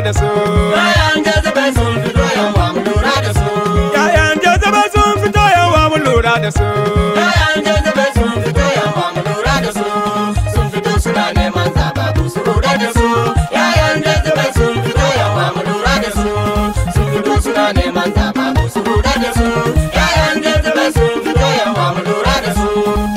da su Yayan jazabe sun fito yawa mu lura da su. yayan jazabe sun fito yawa mu lura da su Yayan jazabe sun fito yawa mu lura da su. Sun fito suna neman zababu su lura da su. Yayan jazabe sun fito yawa mu lura da su. Sun fito suna neman zababu su lura da su. Yayan jazabe sun fito yawa mu lura da su.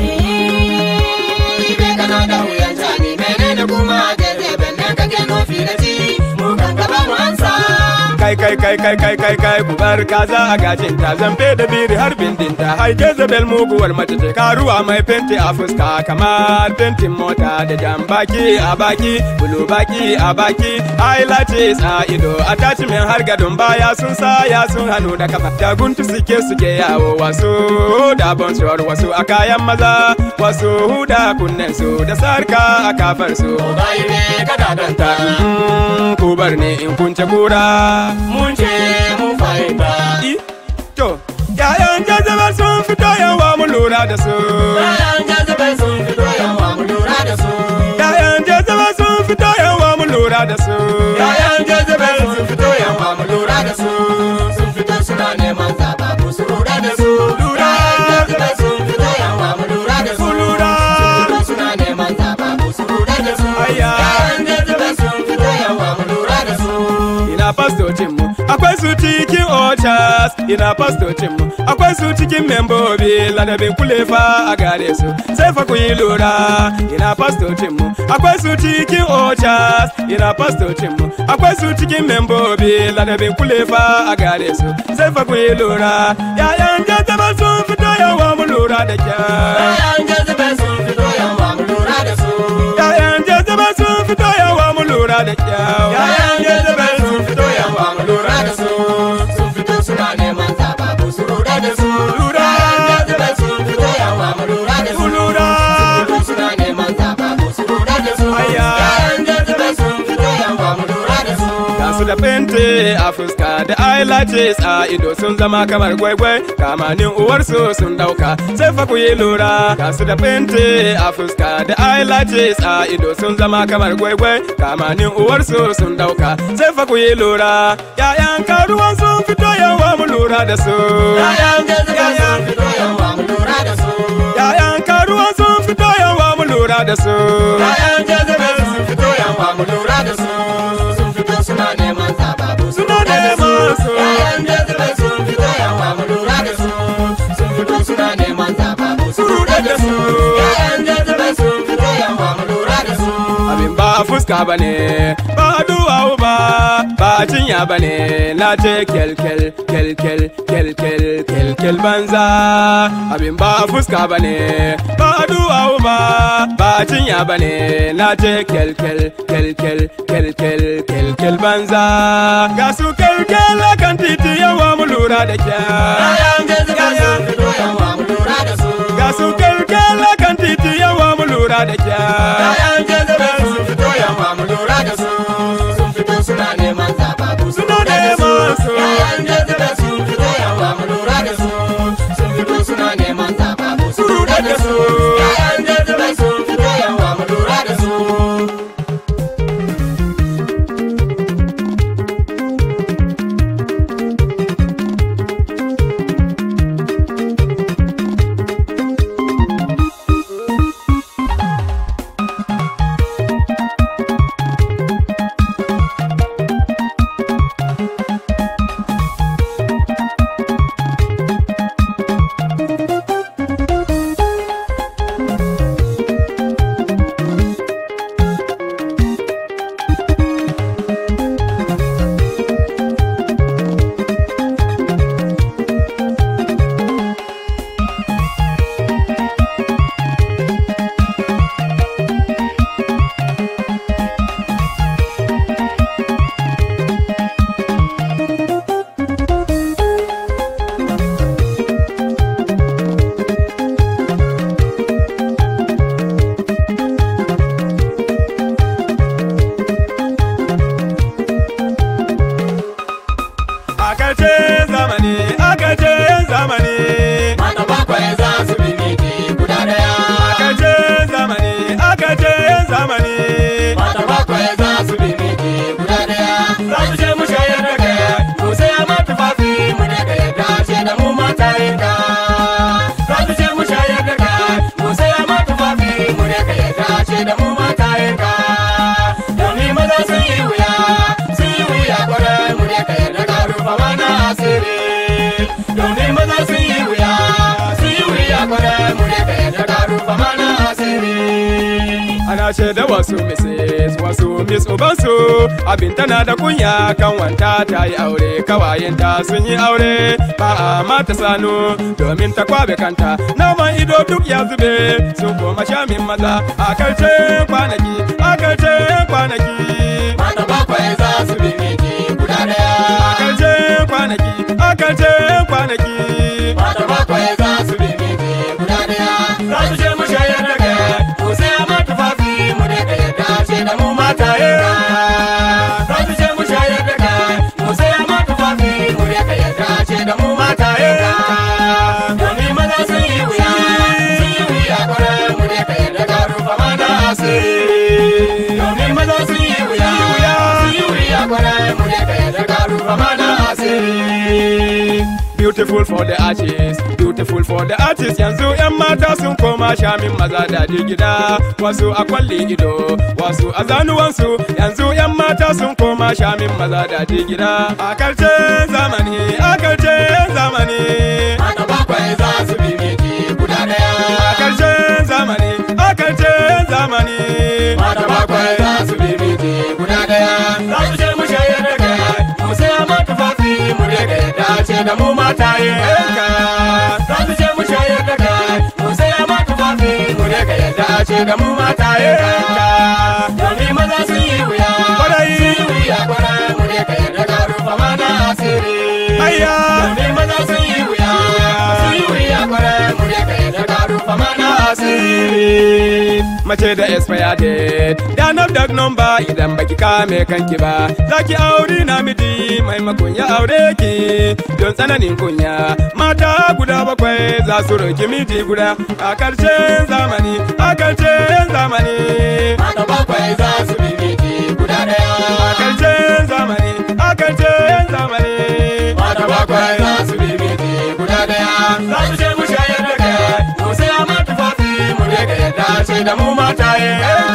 Ibe kana da wuyan jani menene kuma jazabe ne kake nufi da ci. Mu kan gaba mu ansa. kai kai kai kai kai kai kai ku bar kaza a gajin ta zambe da biri har bindinta hai jezebel muguwar mace ce karuwa mai fenti a fuska kamar fentin mota da jan baki a baki bulu baki a baki ai lace sa ido attachment har gadon baya sun sa ya sun hannu da kafa da guntu suke suke yawo wasu da bonsuwar wasu a kayan maza wasu da kunnen su da sarka a kafar su Bai ne kada danta. Mm, ku bar ni in kunce kura mun ce mun fahimta I, To, ‘ya'yan jazabar sun fito yawa mu lura da su. Yayan jazabe sun fito yawa mu lura da su ‘Ya'yan jazabar sun fito yawa mu lura da su. Yayan jazabe sun fito yawa mu lura da su Sun fito suna neman zababu su lura da su Lura. Yayan jazabe sun fito yawa mu lura da su Ku lura. Sun fito suna neman zababu su lura da su Ayya. Yayan jazabe sun fito yawa mu lura da su Ina fastocinmu, akwai su cikin ochas. Ina fastocinmu, akwai su cikin membobi. Ladabin kulefa a gare su, sai fa ku yi lura. Ina fastocinmu, akwai su cikin ochas. Ina fastocinmu, akwai su cikin membobi. Ladabin kulefa a gare su, sai fa ku yi lura. ‘Ya'yan jazabar sun fito yawa mu lura da kyau. Yayan jazabe sun fito yawa mu lura da su ‘Ya'yan jazabar sun fito yawa mu lura da kyau. Yayan jazabe sun fito yawa mu lura da su Sun fito suna neman zababu su lura da su Lura. Yayan jazabe sun fito yawa mu lura da Ku su lura. Sun fito suna neman zababu su lura da su Ayya. Yayan jazabe sun fito yawa mu lura da su Ga su da fente a fuska da eyelashes a ido sun zama kamar gwaigwai kamanin uwarsu sun dauka sai fa ku yi lura ga su da fente a fuska da eyelashes a ido sun zama kamar gwaigwai kamanin uwarsu sun dauka sai fa ku yi lura yayan karuwan sun fito yawa mu lura da su Yayan jazabe sun fito yawa mu lura da su yayan karuwan sun fito yawa mu lura da su Yayan jazabe sun fito yawa mu lura da su Sun fito suna neman zababu su Suna lura da su neman su. Yayan jazabe sun fito yawa mu lura da su Sun fito suna neman zababu su lura da su Yayan jazabe sun fito yawa mu lura da su abin ba a fuska ba ne ba a duwawu ba ba a cinya ba ne na ce kyalkyal kyalkyal kyalkyal kyalkyal banza abin ba a fuska ba ne ba a duwawu ba ba a cinya ba ne na ce kyalkyal kyalkyal kyalkyal kyalkyal banza ga su kyalkyal a kan titi yawa mu lura da kyau Yayan jazabe sun fito yawa mu lura da su ga su kyalkyal a kan titi yawa mu lura da kyau Yayan jazabe sun fito yawa mu lura da su Sun fito suna neman zababu su Suna lura da su neman su. Yayan jazabe sun fito yawa mu lura da su Sun fito suna neman zababu su lura da su Yayan jazabe sun fito yawa mu lura da su na shaida wasu Mrs. wasu Miss Ubansu abin tana da kunya kan wanta ta yi aure kawayenta sun yi aure ba a mata sanu domin ta kwabe kanta naman ido duk ya zube sun koma shamin maza a karshe kwanaki a karshe kwanaki Mata bakwai za su bi miji guda daya. a karshe kwanaki a karshe kwanaki Mata bakwai za su bi miji guda daya. Za su je mu shayar da kai, mu saya ma tufafi mu daga yadda ce da mu mataye. Za su je mu shayar da kai, mu saya ma tufafi mu daga yadda ce da mu mataye. Domin maza sun yi wuya, sun yi wuya kwarai mu daga yadda ka rufa mana asiri. Domin maza sun yi wuya, sun yi wuya kwarai mu daga yadda ka rufa mana asiri. Beautiful for the artist, beautiful for the artist yanzu 'yan mata sun koma shamin maza daɗi gida wasu a kwalli ido wasu a zanuwansu yanzu 'yan mata sun koma shamin maza daɗi gida a karshen zamani a karshen zamani Mata bakwai za su bi miji guda a daya. karshen zamani a karshen zamani Mata bakwai za su bi miji guda daya. Za su je mu shayar da kai, mu saya ma tufafi mu daga yadda ce da mu mataye. Za su je mu shayar da kai, mu saya ma tufafi mu daga yadda ce da mu mataye. Domin maza sun yi wuya, Kwarai. sun yi wuya kwarai mu daga yadda ka rufa mana asiri. Ayya. Domin maza sun yi wuya, sun yi wuya kwarai mu daga yadda ka rufa mana asiri. mace da expire date da na dag number idan baki kame kanki ba zaki aure namiji maimakon ya aure ki don tsananin kunya mata guda bakwai za su roki miji guda a karshen zamani a karshen zamani Mata bakwai za su bi miji guda a daya. karshen zamani a karshen zamani Mata bakwai za su bi miji guda daya. Za su je mu shayar da kai, mu saya ma tufafi mu daga yadda ce da mu mataye.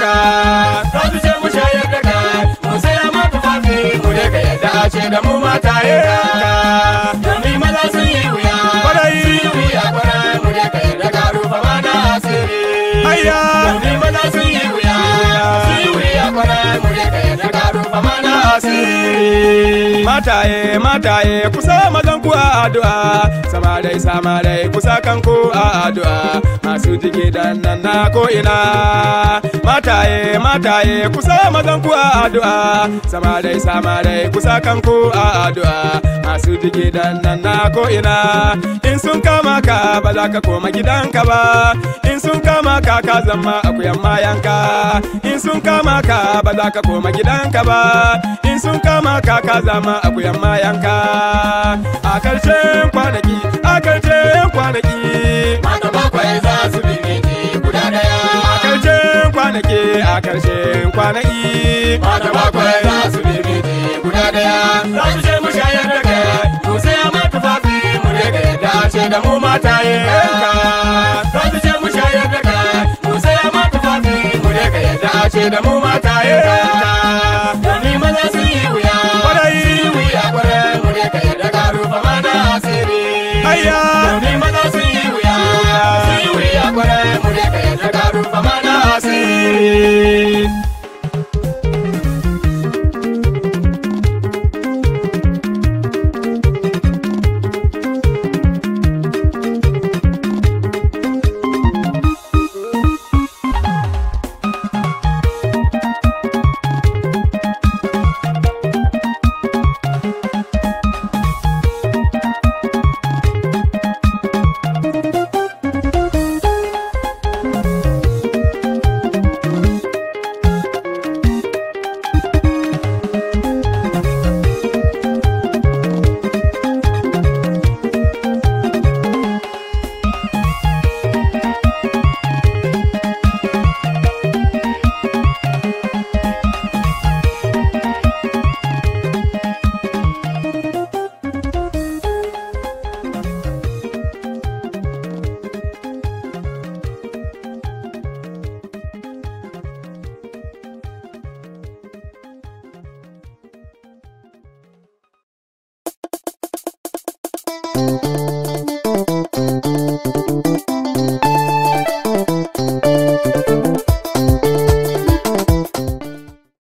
Za su je mu shayar da kai, mu saya ma tufafi mu daga yadda ce da mu mataye. Domin maza sun yi wuya, Kwarai. sun yi wuya kwarai mu daga yadda ka rufa mana asiri. Ayya. Domin maza sun yi wuya, sun yi wuya kwarai mu daga yadda ka rufa mana asiri. Mataye, mataye, kusa mazan ku a addu'a, samarai, samarai, kusa kanku a addu'a, masu jiki dan nan na ko ina. Mataye, mataye, kusa mazan ku a addu'a, samarai, samarai, kusa kanku a addu'a, masu jiki dan nan na ko ina. In sun kama ka ba za ka koma gidanka ba, in sun kama ka ka zama akuyan mayanka, in sun kama ka ba za ka koma gidanka ba, in sun kama ka ka zama akuyan mayanka. A karshen kwanaki, a karshen kwanaki, Mata bakwai za su bi miji guda a daya. karshen kwanaki, a karshen kwanaki. Mata bakwai za su bi miji guda daya. Za su je mu shayar da kai, mu saya ma tufafi mu daga yadda ce da mu mataye. Za su je mu shayar da kai, mu saya ma tufafi mu daga yadda ce da mu mataye. Domin maza sun yi wuya, Kwarai. sun yi wuya kwarai mu daga yadda ka rufa mana asiri. Ayya. Domin maza sun yi wuya, sun yi wuya kwarai mu daga yadda ka rufa mana asiri.